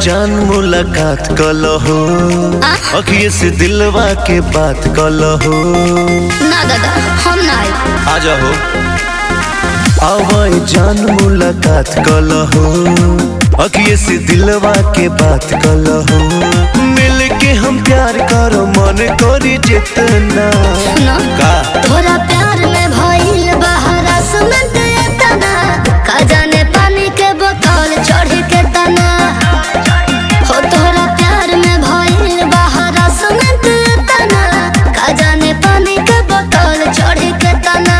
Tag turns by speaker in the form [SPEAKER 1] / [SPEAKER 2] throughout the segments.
[SPEAKER 1] जान मुलाकात कलहो
[SPEAKER 2] आ?
[SPEAKER 1] अखिए से दिलवा के बात कलहो
[SPEAKER 2] ना दादा हम ना आई
[SPEAKER 1] आ जाओ आवाई जान मुलाकात कलहो अखिए से दिलवा के बात कलहो मिल के हम प्यार करो मन करी जितना
[SPEAKER 2] सुनो
[SPEAKER 1] का
[SPEAKER 2] तोरा प्यार में भइल बहरा सुमंत तना का जाने पानी के बोतल चढ़ के तना हो तोरा प्यार में भइल बहरा सुमंत तना का जाने पानी के बोतल चढ़ के तना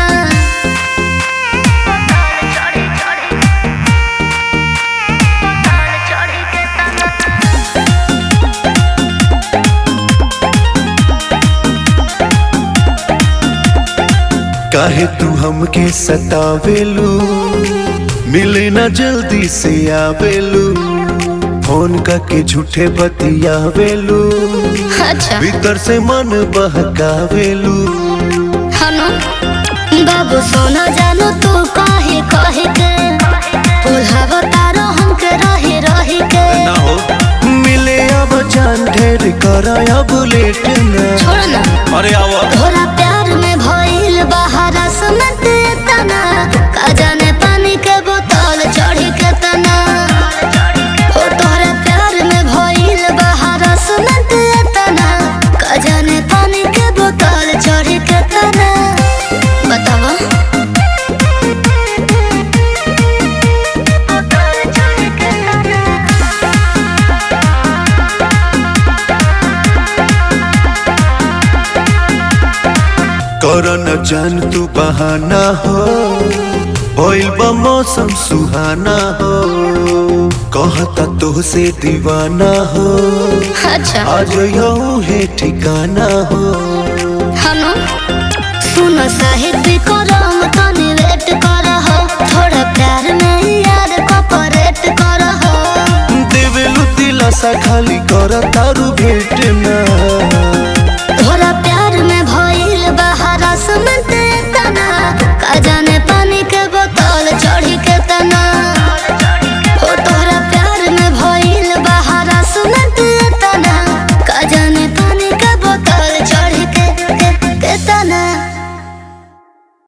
[SPEAKER 1] काहे तू हमके सतावेलू मिले ना जल्दी से आवेलू फोन करके झूठे बतियावेलू
[SPEAKER 2] अच्छा
[SPEAKER 1] भीतर से मन बहकावेलू
[SPEAKER 2] हनु बाबू सोना जानो तू काहे कहे के पुल्हावा तारो हमके रहे रहे के
[SPEAKER 1] ना हो मिले अब जान ढेर कर अब लेट ना
[SPEAKER 2] छोड़ ना
[SPEAKER 1] अरे आवा
[SPEAKER 2] तोरा प्यार में भइल बहारा सुनत तना का जाने पानी के बोतल चढ़ी के तना हो तोरा प्यार में भइल बहारा सुनत तना का जाने पानी के बोतल चढ़ी के तना बतावा
[SPEAKER 1] कर न जान तू बहाना हो होइल बा मौसम सुहाना हो कहता तो से दीवाना हो
[SPEAKER 2] अच्छा
[SPEAKER 1] आज यू है ठिकाना हो
[SPEAKER 2] हनु सुन साहित्य करम तनी वेट कर हो थोड़ा प्यार में यार कॉपरेट कर हो
[SPEAKER 1] देवेलु दिलासा खाली कर तारू भेट ना